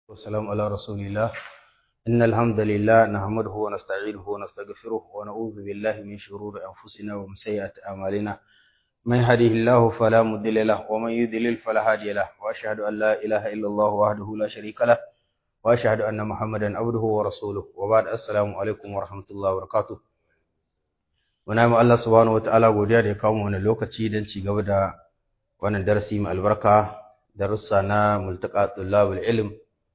والسلام على رسول الله إن الحمد لله نحمده ونستعينه ونستغفره ونعوذ بالله من شرور أنفسنا ومن سيئات أعمالنا من يهده الله فلا مضل له ومن يضلل فلا هادي له وأشهد أن لا إله إلا الله وحده لا شريك له وأشهد أن محمدا عبده ورسوله وبعد السلام عليكم ورحمة الله وبركاته muna yi Allah subhanahu wa ta'ala godiya da ya kawo wani lokaci don ci gaba da wannan darasi mai albarka darussa na multaka tullabul ilm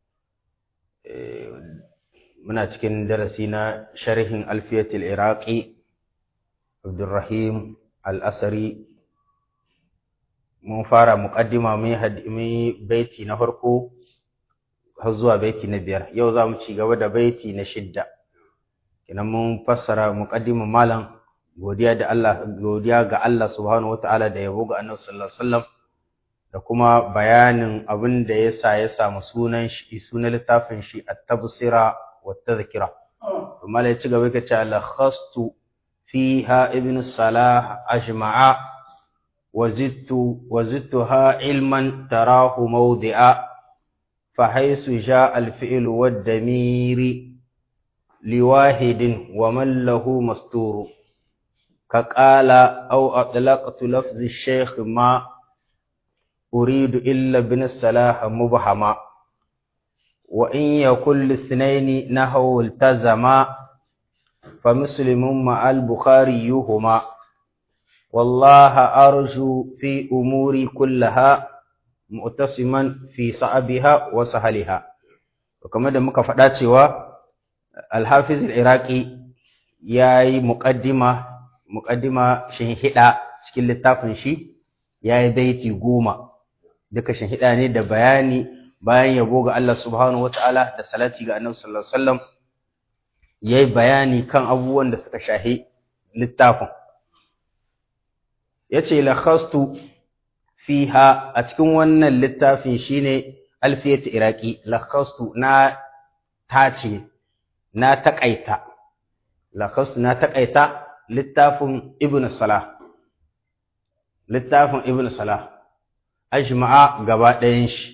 muna cikin darasi na sharhin alfiyatul iraqi abdurrahim al-asari mun fara muqaddima mai baiti na farko har zuwa baiti na biyar yau za mu ci gaba da baiti na shidda kenan mun fassara muqaddimin malam godiya da Allah godiya ga Allah subhanahu wataala da yabo ga Annabi sallallahu alaihi wasallam da kuma bayanin abin da yasa ya samu sunan shi sunan littafin shi at-tabsira wa tadhkira to malai ci gaba kace al-khastu fiha ibn salah ajma'a wazidtu wazidtuha ilman tarahu mawdi'a فحيث جاء الفعل والدمير لواحد ومن له مستور كقال أو أطلقت لفظ الشيخ ما أريد إلا بن الصلاح مبهما وإن يكن الاثنين نحو التزما فمسلم مع البخاري هما والله أرجو في أموري كلها مؤتسما في صعبها وسهلها وكما دمك فداتي الحافظ العراقي ياي مقدمة muƙaddima shinhiɗa cikin littafin shi ya yi baiti goma duka shinhiɗa ne da bayani bayan yabo ga Allah subhanahu wata'ala da salati ga annabi sallallahu alaihi wasallam ya yi bayani kan abubuwan da suka shahi littafin ya ce lakhastu fiha a cikin wannan littafin shine alfiyat iraki lakhastu na tace na taƙaita lakhastu na taƙaita littafin ibn salah littafin ibn salah ajma'a gaba ɗayan shi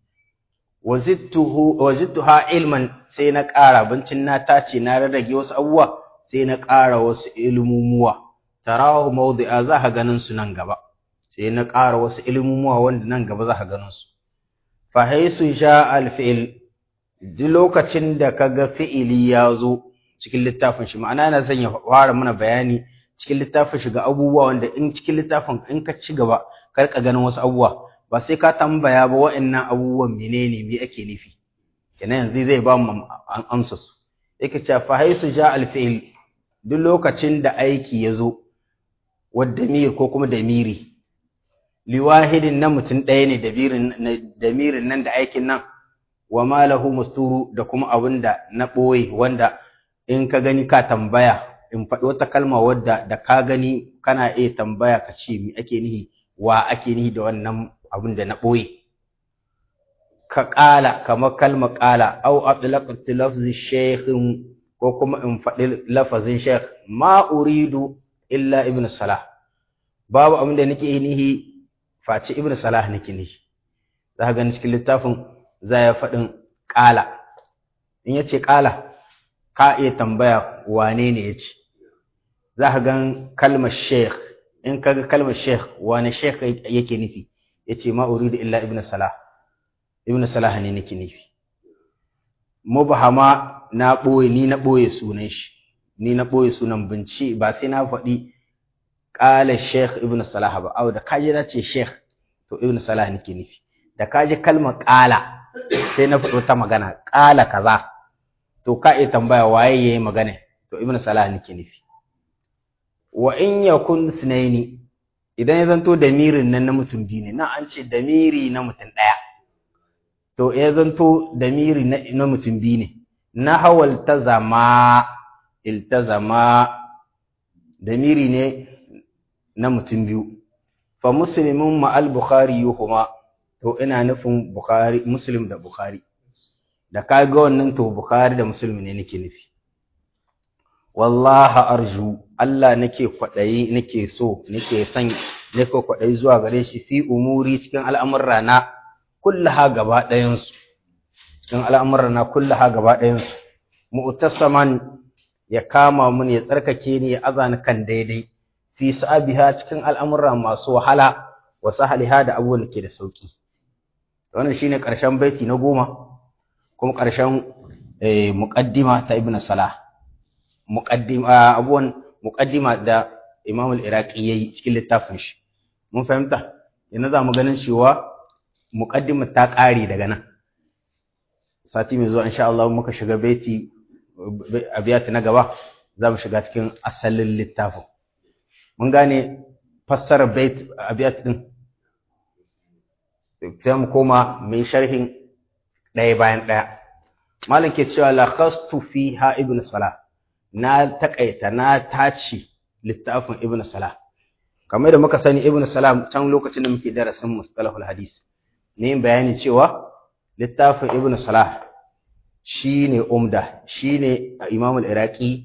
wazittuha ilman sai na ƙara bincin na tace na rarrage wasu abubuwa sai na ƙara wasu ilmumuwa tarahu mawdi'a za ka ganin su nan gaba sai na ƙara wasu ilmumuwa wanda nan gaba za ka ganin su fa haisu sha al-fi'l duk lokacin da kaga fi'ili ya zo cikin littafin shi ma'ana yana son ya fara mana bayani cikin littafin shi ga abubuwa wanda in cikin littafin in ka ci gaba kar ka ganin wasu abubuwa ba sai ka tambaya ba wa'annan abubuwan menene me ake nufi kenan yanzu zai ba mu an amsa su yake cewa fa haisu ja al fi'l duk lokacin da aiki ya zo wadamir ko kuma damiri liwahidin na mutum ɗaya ne damirin nan da aikin nan wa malahu musturu da kuma abin da na ɓoye wanda in ka gani ka tambaya in faɗi wata kalma wadda da ka gani kana iya tambaya ka ce me ake nihi wa ake nihi da wannan abin da na ɓoye ka ƙala kamar kalma ƙala au atlaqat lafzi shaykhin ko kuma in faɗi lafazin shaykh ma uridu illa ibn salah babu abin da nake nihi face ibn salah nake nihi za ka gani cikin littafin za ya faɗin ƙala in ya ce ƙala ka iya tambaya wane ne ya ce za ka gan kalmar sheikh in ka ga kalmar sheikh wane sheikh yake nufi ya ce ma uridu illa ibn salah ibn salah ne nake nufi mubahama na ɓoye ni na ɓoye sunan shi ni na ɓoye sunan binci ba sai na faɗi ƙala sheikh ibn salah ba au da kaji na ce sheikh to ibn salah nake nufi da kaji kalmar ƙala sai na faɗi wata magana ƙala kaza to ka iya tambaya waye yayi magana to ibnu salah nake nufi wa in yakun sunaini idan ya zanto damirin nan na mutum biyu ne nan an ce damiri na mutum ɗaya to ya zanto damiri na mutum biyu ne na hawal tazama iltazama damiri ne na mutum biyu fa muslimun ma al bukhari yuhuma to ina nufin bukhari muslim da bukhari da ka ga wannan to Bukhari da Muslim ne nake nufi wallahi arju Allah nake kwadayi nake so nake son nake kwadayi zuwa gare shi fi umuri cikin al'amurra na kullaha gaba ɗayan su cikin al'amuran na kullaha gaba ɗayan su mu'tasaman ya kama mun ya tsarkake ni ya azani kan daidai fi sa'abiha cikin al'amura masu wahala wa sahaliha da abubuwan da ke da sauki wannan shine ƙarshen baiti na goma kuma ƙarshen muqaddima ta ibn salah muqaddima abuwan muqaddima da imam al-iraqi yayi cikin littafin shi mun fahimta yanzu za mu ganin cewa muqaddima ta ƙare daga nan sati mai zuwa insha Allah muka shiga baiti abiyati na gaba za mu shiga cikin asalin littafin mun gane fassarar bait abiyat din sai mu koma mai sharhin ɗaya bayan ɗaya malam ke cewa lakhastu fiha ibn salah na takaita na tace littafin ibn salah kamar da muka sani ibn salah can lokacin da muke darasin mustalahul hadis ne bayani cewa littafin ibn salah shine umda shine imam al-iraqi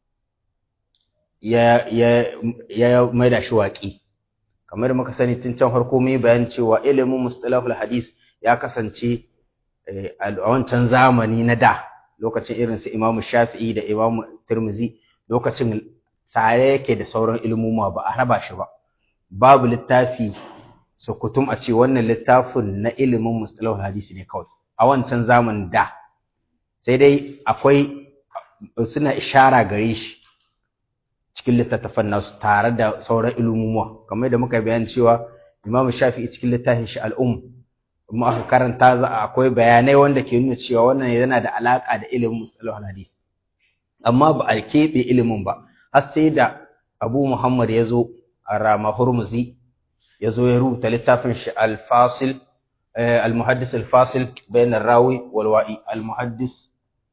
ya ya ya maida shi waƙi kamar muka sani tun can farko mai bayan cewa ilimin mustalahul hadis ya kasance a wancan zamani na da lokacin irin su Imam Shafi'i da Imam Tirmizi lokacin tare yake da sauran ilmuma ba a raba shi ba babu littafi sukutum a ce wannan littafin na ilimin mustalahul hadisi ne kawai a wancan zamanin da sai dai akwai suna ishara gare shi cikin littattafan nasu tare da sauran ilmumuwa kamar da muka bayani cewa Imam Shafi'i cikin littafin shi al'um kuma aka karanta za akwai bayanai wanda ke nuna cewa wannan yana da alaka da ilimin mustalahul hadis amma ba a keɓe ilimin ba har sai da Abu Muhammad ya zo a Rama Hurmuzi ya zo ya rubuta littafin shi al-Fasil al-Muhaddis al-Fasil bayan rawi wal wa'i al-Muhaddis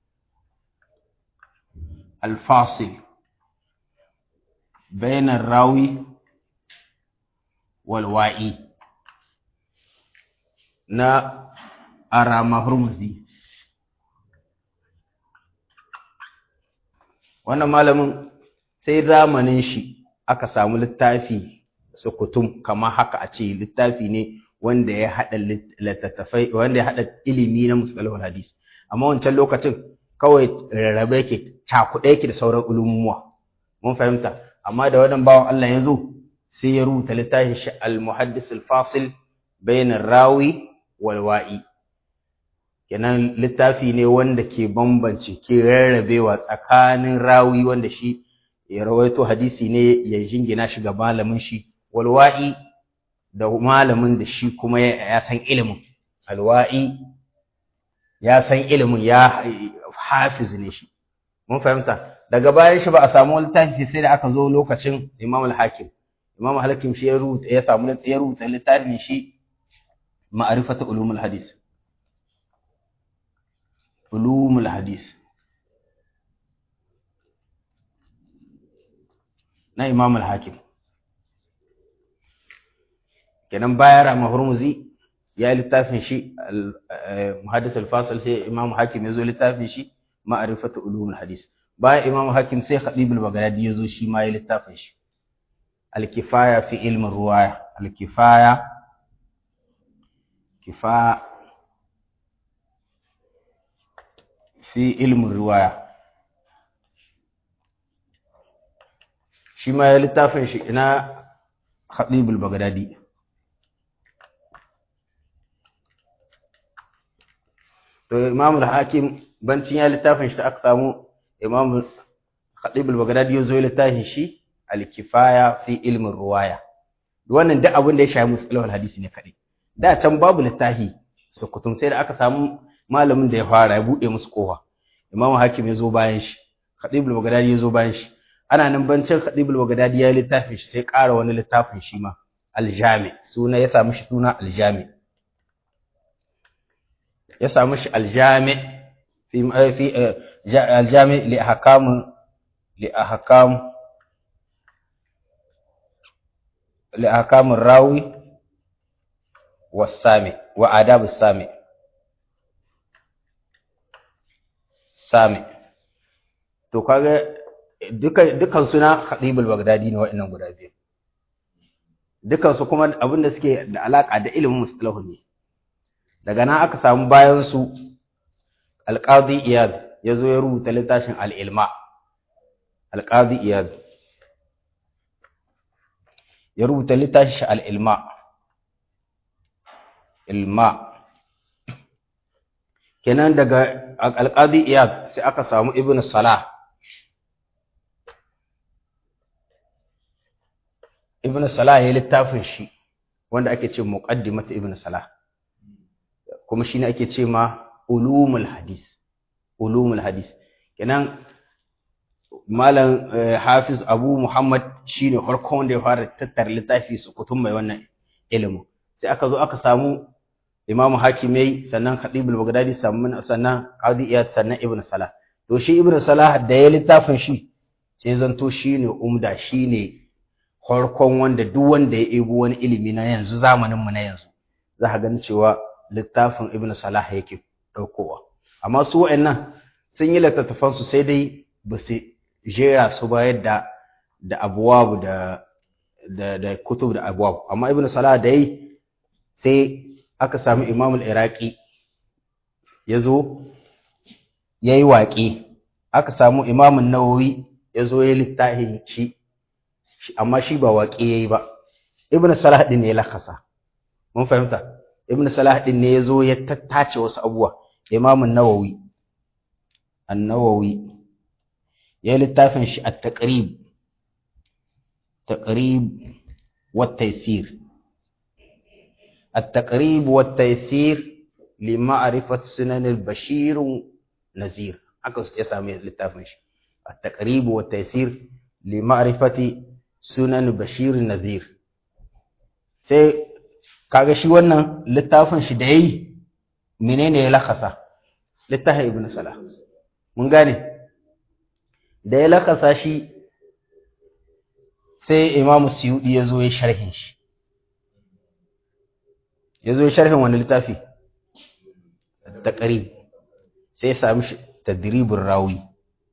al-Fasil bayan rawi wal wa'i na arama hurmuzi wannan malamin sai zamanin shi aka samu littafi sukutum kama haka a ce littafi ne wanda ya haɗa littattafai wanda ya haɗa ilimi na musalahul hadis amma wancan lokacin kawai rarrabe yake cakuɗe yake da sauran ulumuwa mun fahimta amma da wannan bawan Allah ya zo sai ya rubuta littafin shi al-muhaddis al-fasil bain rawi walwa'i kenan littafi ne wanda ke bambance ke rarrabewa tsakanin rawi wanda shi ya rawaito hadisi ne ya jingina shi ga malamin shi walwa'i da malamin da shi kuma ya san ilimin alwa'i ya san ilimin ya hafiz ne shi mun fahimta daga bayan shi ba a samu littafi sai da aka zo lokacin Imam al-Hakim Imam al-Hakim shi ya rubuta ya samu ya rubuta littafin shi ma'rifatu ulumul hadis ulumul hadis na Imam al-Hakim kenan bayan Rama Hurmuzi ya littafin shi muhaddis al-fasil sai Imam Hakim ya zo littafin shi ma'rifatu ulumul hadis bayan Imam Hakim sai Khatib al-Baghdadi ya zo shi ma ya littafin shi al-kifaya fi ilmin ruwaya al-kifaya kifaya fi ilmin ruwaya shi ma ya littafin shi ina Khatib al-Baghdadi to Imam al-Hakim bancin ya littafin shi aka samu Imam Khatib al-Baghdadi yazo littafin shi al-Kifaya fi ilmin ruwaya wannan duk abin da ya shafi musalahul hadisi ne kadai da can babu littafi sukutum sai da aka samu malamin da ya fara ya bude musu kofa Imam Hakim yazo bayan shi Khatib al-Baghdadi yazo bayan shi ana nan bancin Khatib al-Baghdadi ya littafin shi sai ƙara wani littafin shi ma al-Jami suna ya samu shi suna al-Jami ya samu shi aljami fi fi aljami li ahkam li ahkam li ahkam rawi wasami wa adab sami sami to kaga dukan dukan suna khatibul bagdadi ne wa'annan guda biyu dukan su kuma abinda suke da alaka da ilimin mustalahul ne daga nan aka samu bayansu alqadi iyad yazo ya rubuta littafin al-ilma alqadi iyad ya rubuta littafin al-ilma ilma kenan daga alqadi iyad sai aka samu ibn salah ibn salah ya littafin shi wanda ake ce muqaddimat ibn salah kuma shine ake ce ma ulumul hadis ulumul hadis kenan malam hafiz abu muhammad shine farkon wanda ya fara tattara littafi su kutum mai wannan ilimin sai aka zo aka samu imamu hakimai sannan khatibul bagdadi sannan qadi iyad sannan ibn salah to shi ibn salah da ya littafin shi sai zanto shine umda shine farkon wanda duk wanda ya ebo wani ilimi na yanzu zamanin mu na yanzu za ka gani cewa littafin ibn salah yake daukowa amma su wa'annan sun yi littattafan su sai dai ba su jera su ba yadda da abuwabu da da da kutub da abuwabu amma ibn salah da yi sai aka samu imam al-iraqi ya zo ya yi waƙe aka samu imam nawawi ya zo ya littafin shi amma shi ba waƙe ya yi ba ibn salah din ne ya lakasa mun fahimta ibn salah din ne ya zo ya tattace wasu abubuwa imam nawawi an-nawawi ya littafin shi at-taqrib taqrib wa taysir التقريب والتيسير لمعرفة سنن البشير نذير haka ya sami littafin shi التقريب والتيسير لمعرفة سنن بشير نذير sai kaga shi wannan littafin shi da yayi menene ya lakasa littafin ibn salah mun gane da ya lakasa shi sai imamu suyudi ya zo ya sharhin shi ya zo sharhin wani littafi da ƙari sai ya sami tadribin rawi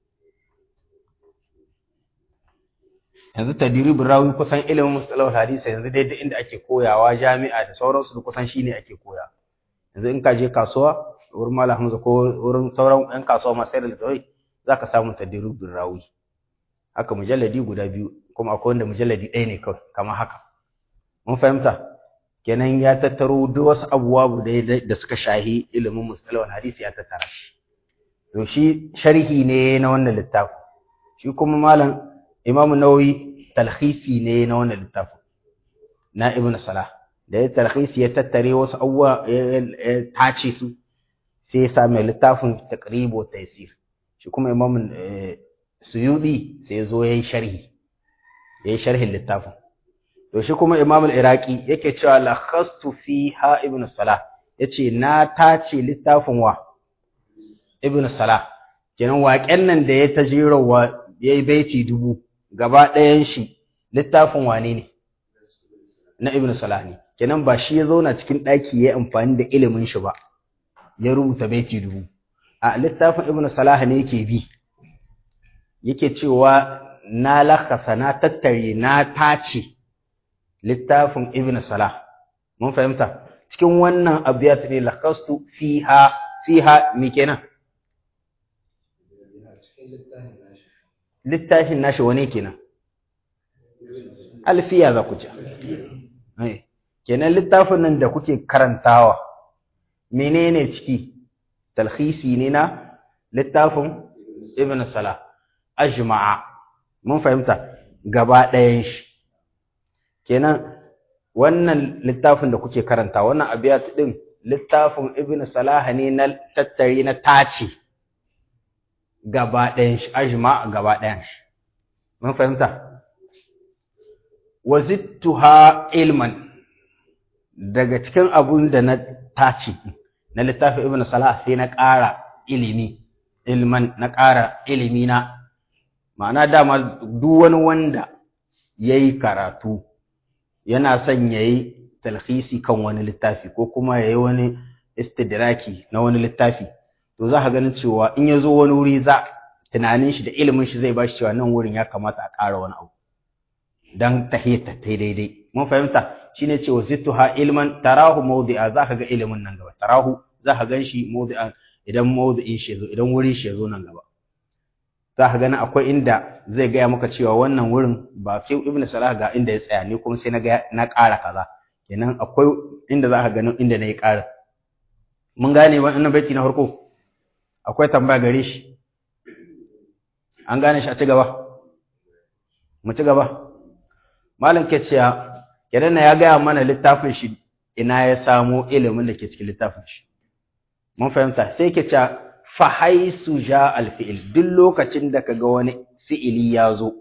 yanzu tadribin rawi kusan ilimin mustalahul hadisi yanzu dai duk inda ake koyawa jami'a da sauransu da kusan shine ake koya yanzu in ka je kasuwa wurin malam hamza ko wurin sauran yan kasuwa masu sayar da littattafai za ka samu tadribin rawi haka mujalladi guda biyu kuma akwai wanda mujalladi ɗaya ne kawai kamar haka mun fahimta kenan ya tattaro duk wasu abubuwa da suka shahi ilimin mustalahul hadisi ya tattara shi to shi sharhi ne na wannan littafin shi kuma malam imamu nawawi talhisi ne na wannan littafin na ibn salah da ya talhisi ya tattare wasu abubuwa ya tace su sai ya sami littafin taqrib wa taysir shi kuma imamu suyudi sai ya zo yayi sharhi yayi sharhin littafin to shi kuma Imam al-Iraqi yake cewa lakhastu fiha Ibn Salah yace na tace littafin wa Ibn Salah kenan waƙen nan da ya tajirawa yayi baiti dubu gaba ɗayan shi littafin wane ne na Ibn Salah ne kenan ba shi ya zauna cikin ɗaki yayi amfani da ilimin shi ba ya rubuta baiti dubu a littafin Ibn Salah ne yake bi yake cewa na lakasa na tattare na tace littafin Ibn Salah mun fahimta cikin wannan abiyat ne lakastu fiha fiha me kenan littafin nashi wane kenan alfiya za ku ci kenan littafin nan da kuke karantawa menene ciki talhisi ne na littafin Ibn Salah ajma'a mun fahimta gaba ɗayan shi kenan wannan littafin da kuke karanta wannan abiyat din littafin ibn salah ne na tattari na tace gaba ɗayan shi ajma gaba ɗayan shi mun fahimta wazittuha ilman daga cikin abun da na tace na littafin ibn salah sai na ƙara ilimi ilman na ƙara ilimi na ma'ana dama duk wani wanda yayi karatu yana son ya yi talhisi kan wani littafi ko kuma ya yi wani istidraki na wani littafi to za ka ganin cewa in ya zo wani wuri za tunanin shi da ilimin shi zai ba shi cewa nan wurin ya kamata a ƙara wani abu don tahiyata ta daidai mun fahimta shine cewa zittuha ilman tarahu mawdi'a za ka ga ilimin nan gaba tarahu za ka gan shi mawdi'a idan mawdu'in shi zo idan wurin shi zo nan gaba za ka gani akwai inda zai gaya maka cewa wannan wurin ba fi ibnu salah ga inda ya tsaya ni kuma sai na ga na ƙara kaza kenan akwai inda za ka gani inda na yi ƙara mun gane wannan baiti na farko akwai tambaya gare shi an gane shi a ci gaba mu ci gaba malam ke cewa kenan ya gaya mana littafin shi ina ya samo ilimin da ke cikin littafin shi mun fahimta sai ke cewa fa haisu ja alfi'il duk lokacin da kaga wani fi'ili ya zo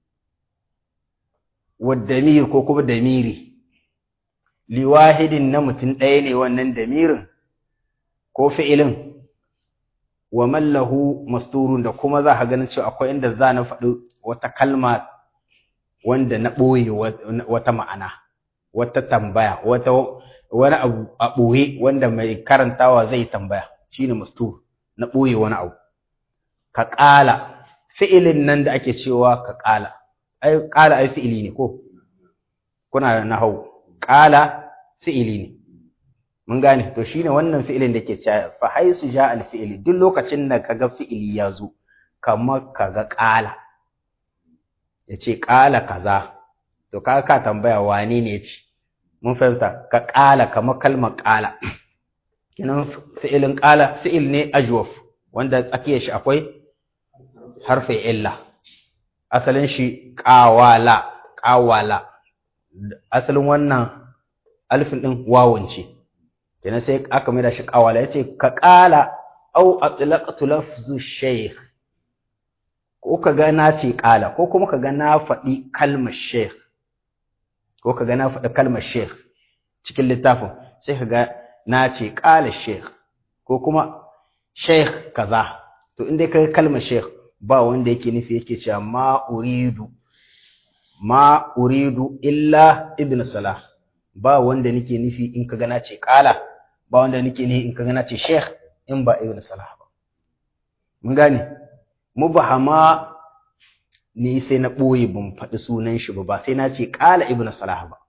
wa damir ko kuma damiri liwahidin na mutum ɗaya ne wannan damirin ko fi'ilin wa mallahu masturun da kuma za ka ganin cewa akwai inda za na faɗi wata kalma wanda na ɓoye wata ma'ana wata tambaya wata wani abu a ɓoye wanda mai karantawa zai tambaya shine mastur na ɓoye wani abu ka ƙala fi'ilin nan da ake cewa ka ƙala ai ƙala ai fi'ili ne ko kuna da nahau ƙala fi'ili ne mun gane to shine wannan fi'ilin da ke cewa fa haisu ja al fi'ili duk lokacin da kaga fi'ili ya zo kamar kaga ƙala ya ce ƙala kaza to ka ka tambaya wane ne ce mun fahimta ka ƙala kamar kalmar ƙala kinan fi'ilin ƙala fi'il ne ajwaf wanda tsakiyar shi akwai harfin illa asalin shi ƙawala ƙawala asalin wannan alifin ɗin wawun ce kenan sai aka mai da shi ƙawala ya ce ka ƙala au atlaqtu lafzu shaykh ko ka ga na ce ƙala ko kuma ka ga na faɗi kalmar sheikh ko ka ga na faɗi kalmar sheikh cikin littafin sai ka ga na ce ƙala sheikh ko kuma sheikh kaza to inda ka ga kalmar sheikh ba wanda yake nufi yake cewa ma uridu ma uridu illa ibn salah ba wanda nake nufi in ka ga na ce ƙala ba wanda nake nufi in ka ga na ce sheikh in ba ibn salah ba mun gane mubahama ni sai na ɓoye ban faɗi sunan shi ba ba sai na ce ƙala ibn salah ba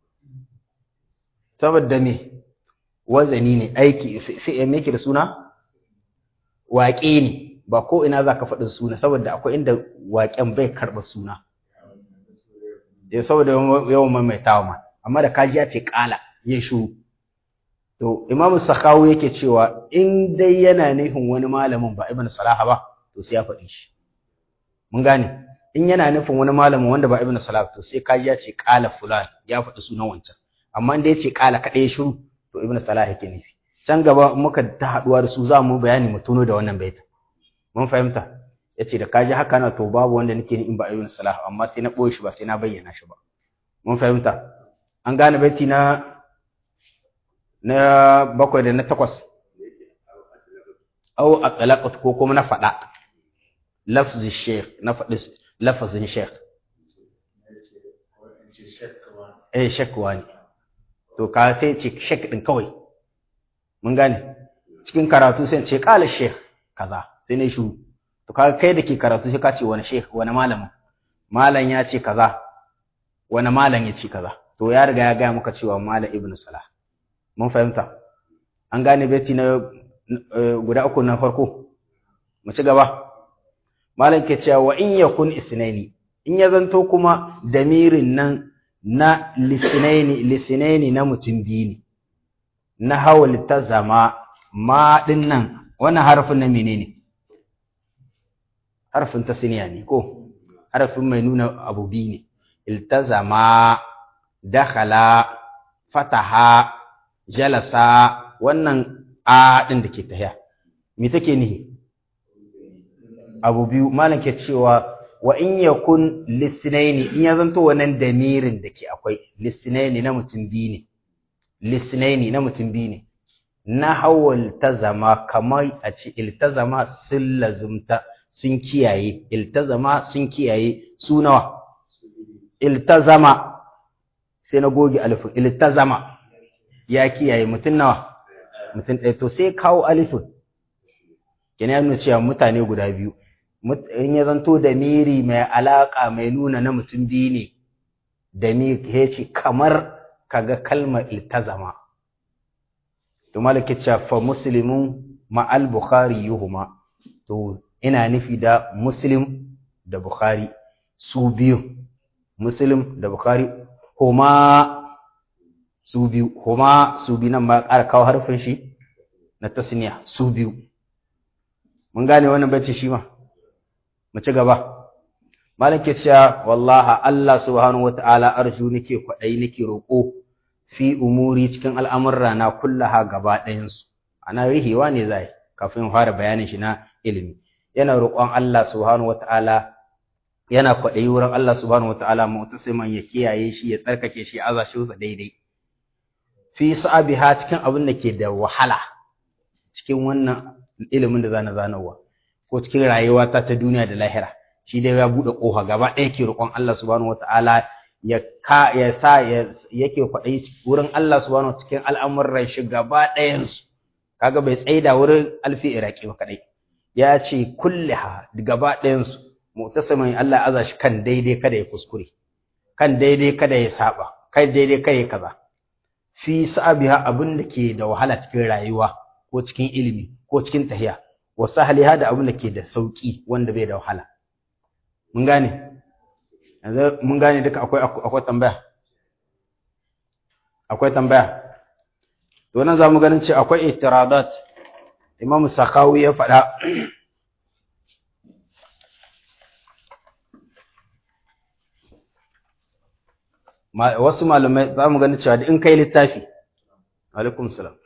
saboda me wazani ne aiki sai me yake da suna waƙe ne ba ko ina za ka faɗi suna saboda akwai inda waƙen bai karɓa suna ya saboda yawan maimaitawa ma amma da kaji ya ce ƙala ya shuru to imamu sakawu yake cewa in dai yana nufin wani malamin ba ibn salah ba to sai ya faɗi shi mun gane in yana nufin wani malamin wanda ba ibnu salah to sai kaji ya ce qala fulan ya faɗi sunan wancan amma inda ya ce qala kaɗai shiru to ibnu salah yake nufi can gaba muka ta haɗuwa da su za mu bayani mu tuno da wannan baita mun fahimta yace da kaji haka na to babu wanda nake ni in ba ibnu salah amma sai na ɓoye shi ba sai na bayyana shi ba mun fahimta an gane baiti na na bakwai da na takwas au atlaqat ko kuma na faɗa lafzi sheikh na faɗi lafazin sheikh eh sheikh wani to ka sai ce sheikh din kawai mun gane cikin karatu sai ce qala sheikh kaza sai ne shuru to ka kai da ke karatu sai ka ce wani sheikh wani malamin malam ya ce kaza wani malam ya ce kaza to ya riga ya gaya maka cewa malam ibnu salah mun fahimta an gane beti na guda uku na farko mu ci gaba malam ke cewa wa in yakun isnaini in ya zanto kuma damirin nan na lisnaini lisnaini na mutum biyu ne na hawal ta zama ma din nan wannan harfin na menene harfin tasniya ne ko harfin mai nuna abu biyu ne iltazama dakhala fataha jalasa wannan a din da ke tahiya me take nihi abu biyu malam ke cewa wa in yakun lisnaini in ya zanto wannan damirin da ke akwai lisnaini na mutum biyu ne lisnaini na mutum biyu ne na hawal tazama kamar a ce iltazama sun lazumta sun kiyaye iltazama sun kiyaye su nawa iltazama sai na goge alifin iltazama ya kiyaye mutum nawa mutum ɗaya to sai kawo alifin kina ya nuna cewa mutane guda biyu in ya zanto da miri mai alaƙa mai nuna na mutum biyu ne da mi ya ce kamar kaga kalmar iltazama to malaki cewa fa muslimun ma'al bukhari yuhuma to ina nufi da muslim da bukhari su biyu muslim da bukhari huma su biyu huma su biyu nan ma ƙara kawo harfin shi na tasniya su biyu mun gane wannan bacci shi ma mu ci gaba malam ke cewa wallaha Allah subhanahu wataala arju nake kwadai nake roko fi umuri cikin al'amurra na kullaha gaba ɗayan su ana rihewa ne zai kafin fara bayanin shi na ilimi yana roƙon Allah subhanahu wataala yana kwadai wurin Allah subhanahu wataala mu'tasiman ya kiyaye shi ya tsarkake shi aza shi daidai fi sa'abiha cikin abin da ke da wahala cikin wannan ilimin da zana zanawa ko cikin rayuwa ta ta duniya da lahira shi dai ya bude kofa gaba ɗaya ke roƙon Allah subhanahu wataala ya ka ya sa yake kwaɗayi wurin Allah subhanahu cikin al'amuran shi gaba ɗayan su kaga bai tsaida wurin alfi iraki ba kadai ya ce kulliha gaba ɗayan su mu'tasimin Allah aza shi kan daidai kada ya kuskure kan daidai kada ya saba kai daidai kada ya kaza fi sa'abiha abin da ke da wahala cikin rayuwa ko cikin ilimi ko cikin tahiya wa sahliha da abin da ke da sauki wanda bai da wahala mun gane yanzu mun gane duka akwai akwai tambaya akwai tambaya to nan zamu ganin ce akwai itiradat Imam Sakawi ya faɗa wasu malamai za mu gani cewa in kai littafi alaikum salam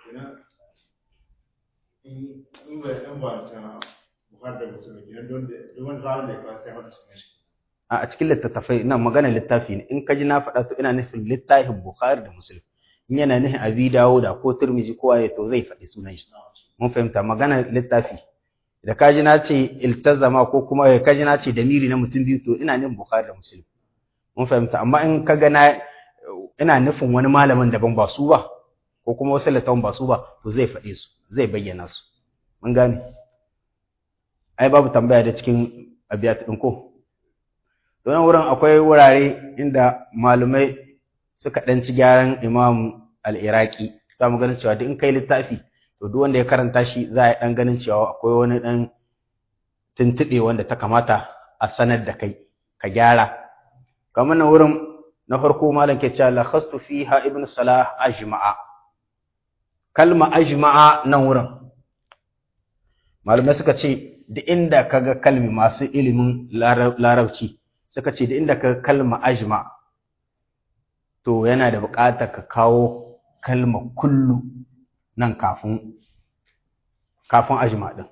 a cikin littattafai ina magana littafi ne in ka ji na faɗa to ina nufin littafin bukhari da muslim in yana nufin abi dawo da ko turmizi ko waye to zai faɗi sunan shi mun fahimta magana littafi da ka ji na ce iltazama ko kuma ka ji na ce damiri na mutum biyu to ina nufin bukhari da muslim mun fahimta amma in ka ga na ina nufin wani malamin daban ba su ba ko kuma wasu littafin ba su ba to zai faɗe su zai bayyana su mun gane ai babu tambaya da cikin abiyat ɗin ko don wurin akwai wurare inda malumai suka ɗan ci gyaran imam al-iraqi za mu ganin cewa duk in kai littafi to duk wanda ya karanta shi za a yi ɗan ganin cewa akwai wani ɗan tuntuɓe wanda ta kamata a sanar da kai ka gyara kamar nan wurin na farko malam ke cewa lakhastu fiha ibn salah ajma'a kalma ajma'a nan wurin malamai suka ce da inda kaga kalmi masu ilimin larabci suka ce da inda kaga kalma ajma to yana da buƙatar ka kawo kalma kullu nan kafin kafin ajma din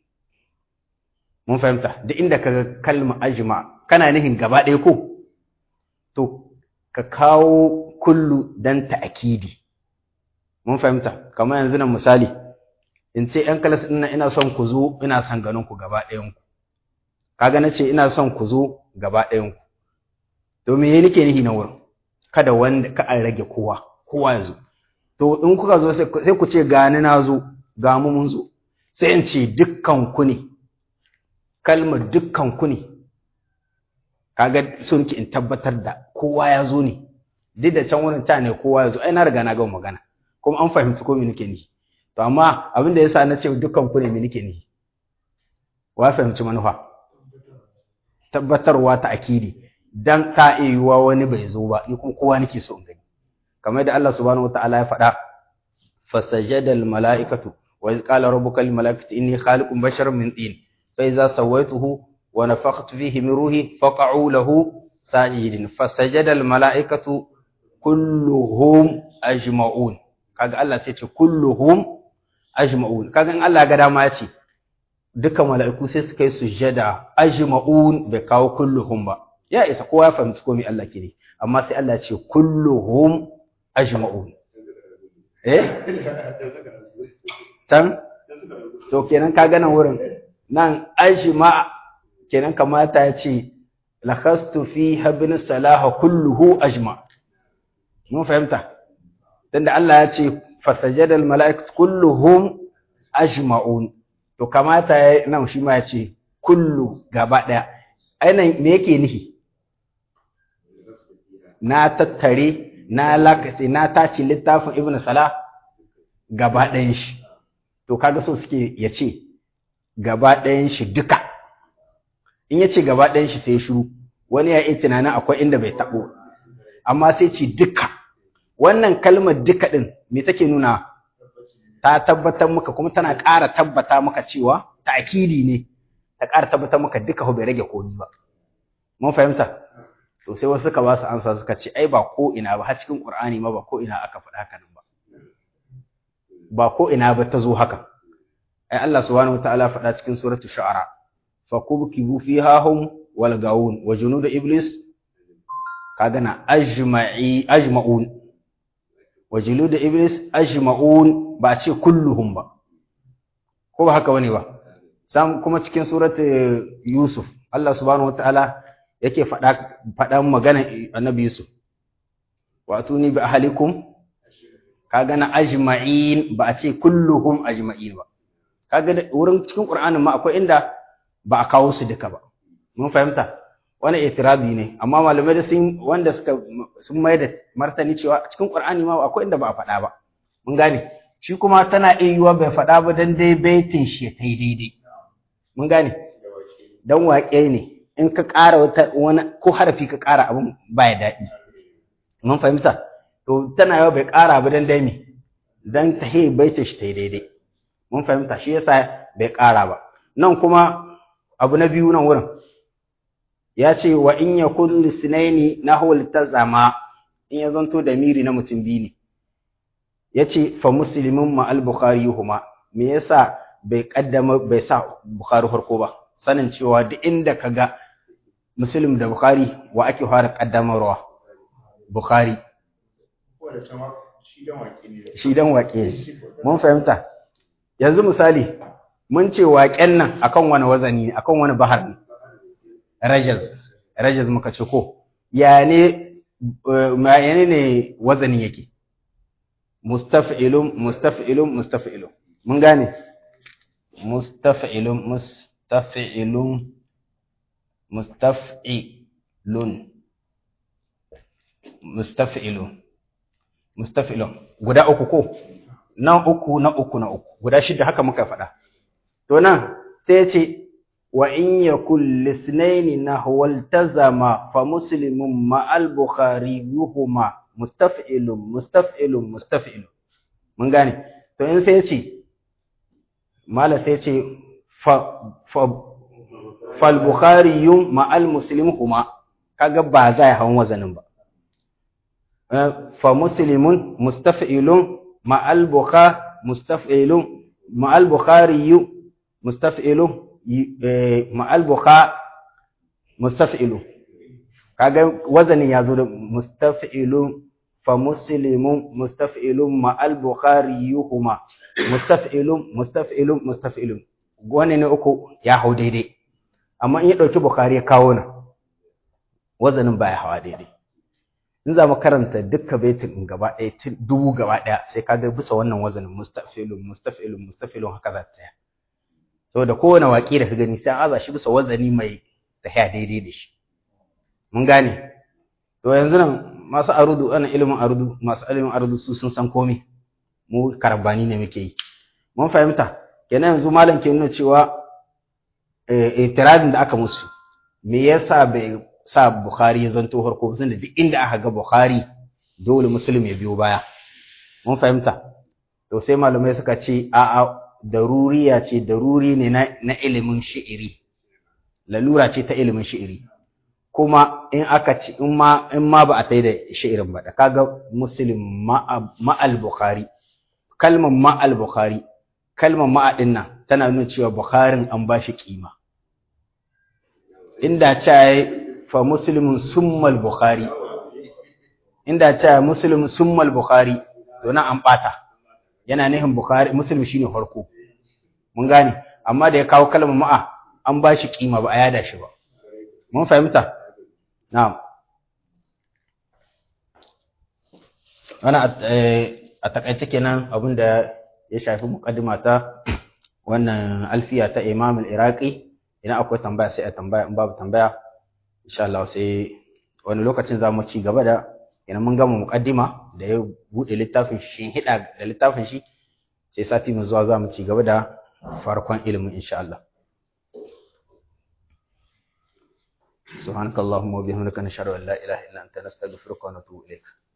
mun fahimta da inda kaga kalma ajma kana nufin gaba ɗaya ko to ka kawo kullu dan ta'kidi mun fahimta kamar yanzu nan misali in ce ‘yan kalas ɗin ina son ku zo ina son ganin ku gaba ɗayanku kaga na ce ina son ku zo gaba ɗayanku to me ya nake nihi na wurin kada wanda ka an rage kowa kowa ya zo to in kuka zo sai ku ce gani na zo ga mu mun zo sai in ce dukkan ku ne kalmar dukkan ku ne kaga sun ki in tabbatar da kowa ya zo ne duk da can wurin ta ne kowa ya zo ai na riga na gama magana kuma an fahimci ko me nake nihi to amma abin da yasa na ce dukkan ku ne me nake nihi wa fahimci manufa tabbatarwa ta akidi dan ta yiwuwa wani bai zo ba ni kuma kowa nake so in gani kamar da Allah subhanahu wataala ya faɗa fasajada al malaikatu wa iz qala rabbuka lil malaikati inni khaliqun basharan min tin fa iza sawaituhu wa nafakhtu fihi min ruhi faq'u lahu sajidin fasajada al malaikatu kulluhum ajma'un kaga Allah sai ce kulluhum ajma'un kaga in Allah ga dama ya ce dukkan mala'iku sai suka yi sujjada ajma'un bai kawo kulluhum ba ya isa kowa ya fahimci komai Allah ke ne amma sai Allah ya ce kulluhum ajma'un eh can to kenan ka gana wurin nan ajma kenan kamata ya ce lakhastu fi habin salaha kulluhu ajma mun fahimta tunda Allah ya ce fasajada al mala'ikatu kulluhum ajma'un to kamata ya nan shi ma ya ce kullu gaba daya ainihin me yake nihi na tattare na lakace na tace littafin ibn salah gaba ɗayan shi to kaga so suke ya ce gaba ɗayan shi duka in ya ce gaba ɗayan shi sai ya shiru wani ya yi tunanin akwai inda bai taɓo amma sai ce duka wannan kalmar duka ɗin me take nuna ta tabbatar maka kuma tana ƙara tabbata maka cewa ta'kidi ne ta ƙara tabbatar maka duka bai rage komi ba mun fahimta to sai wasu suka ba su amsa suka ce ai ba ko ina ba har cikin Qur'ani ma ba ko ina aka faɗa haka nan ba ba ko ina ba ta zo haka ai Allah subhanahu wataala faɗa cikin suratul shu'ara fa kubkibu fiha hum wal gaun wa junud iblis kaga na ajma'i ajma'un wa julud iblis ajma'un ba ce kulluhum ba ko ba haka bane ba sam kuma cikin suratul yusuf Allah subhanahu wataala yake faɗa faɗan magana annabi Yusuf wa atuni bi ahlikum kaga na ajma'in ba a ce kulluhum ajma'in ba kaga wurin cikin Qur'anin ma akwai inda ba a kawo su duka ba mun fahimta wani itirabi ne amma malamai da sun wanda suka sun mai da martani cewa cikin Qur'ani ma akwai inda ba a faɗa ba mun gane shi kuma tana iya yiwa bai faɗa ba dan dai baitin shi ya tai daidai mun gane dan waƙe ne in ka ƙara wata wani ko harafi ka ƙara abin baya daɗi mun fahimta to tana yawa bai ƙara ba dan dai me dan ta he baita shi tai daidai mun fahimta shi yasa bai ƙara ba nan kuma abu na biyu nan wurin ya ce wa in yakun lisnaini nahwal tazama in ya zanto da miri na mutum biyu ne ya ce fa muslimin ma al-bukhari huma me yasa bai kaddama bai sa bukhari farko ba sanin cewa duk inda kaga muslim da bukhari wa ake fara kaddamarwa bukhari shi dan waƙe mun fahimta yanzu misali mun ce waƙen nan akan wani wazani ne akan wani bahar ne rajaz rajaz muka ce ko ya ne ma ne wazanin yake mustaf'ilun mustaf'ilun mustaf'ilun mun gane mustaf'ilun mustaf'ilun mustaf'ilun mustaf'ilun mustaf'ilun guda uku ko na uku na uku na uku guda shida haka muka faɗa to nan sai ya ce wa in yakul lisnaini nahwal tazama fa muslimun ma al bukhari yuhuma mustaf'ilun mustaf'ilun mustaf'ilun mun gane to in sai ya ce mala sai ya ce fa fa fal bukhari yum ma al muslim huma kaga ba za ya hawan wazanin ba fa muslimun mustaf'ilun ma al bukhari mustaf'ilun ma al bukhari mustaf'ilun ma al bukhari mustaf'ilun kaga wazanin ya zo da mustaf'ilun fa muslimun mustaf'ilun ma al bukhari yuhuma mustaf'ilun mustaf'ilun mustaf'ilun wani ne uku ya hau daidai amma in ya dauki bukhari ya kawo nan wazanin baya hawa daidai in za mu karanta dukka baitin in gaba ɗaya dubu gaba ɗaya sai ka ga bisa wannan wazanin mustaf'ilun mustaf'ilun mustaf'ilun haka za ta tsaya saboda kowane waƙi da ka gani sai an aza shi bisa wazani mai tafiya daidai da shi mun gane to yanzu nan masu arudu ana ilimin arudu masu ilimin arudu su sun san komai mu karabani ne muke yi mun fahimta kenan yanzu malam ke nuna cewa itiradin da aka musu me yasa bai sa bukhari ya zanto farko tunda duk inda aka ga bukhari dole muslim ya biyo baya mun fahimta to sai malamai suka ce a'a daruriya ce daruri ne na ilimin shi'iri lalura ce ta ilimin shi'iri kuma in aka ci in ma in ma ba a tai da shi'irin ba da kaga muslim ma al bukhari kalmar ma al bukhari kalmar ma din nan tana nuna cewa bukharin an ba shi kima inda cha fa muslimun summa al bukhari inda cha muslim summa al bukhari to nan an bata yana nihin bukhari muslim shine farko mun gane amma da ya kawo kalmar ma'a an ba shi kima ba a yada shi ba mun fahimta Na'am. Wannan a takaice kenan abin da ya shafi mukaddima ta wannan alfiya ta Imam al-Iraqi idan akwai tambaya sai a tambaya in babu tambaya insha Allah sai wani lokacin za mu ci gaba da idan mun gama mukaddima da ya bude littafin shi hida da littafin shi sai sati mu zuwa za mu ci gaba da farkon ilimin insha Allah سبحانك اللهم وبحمدك نشهد ان لا اله الا انت نستغفرك ونتوب اليك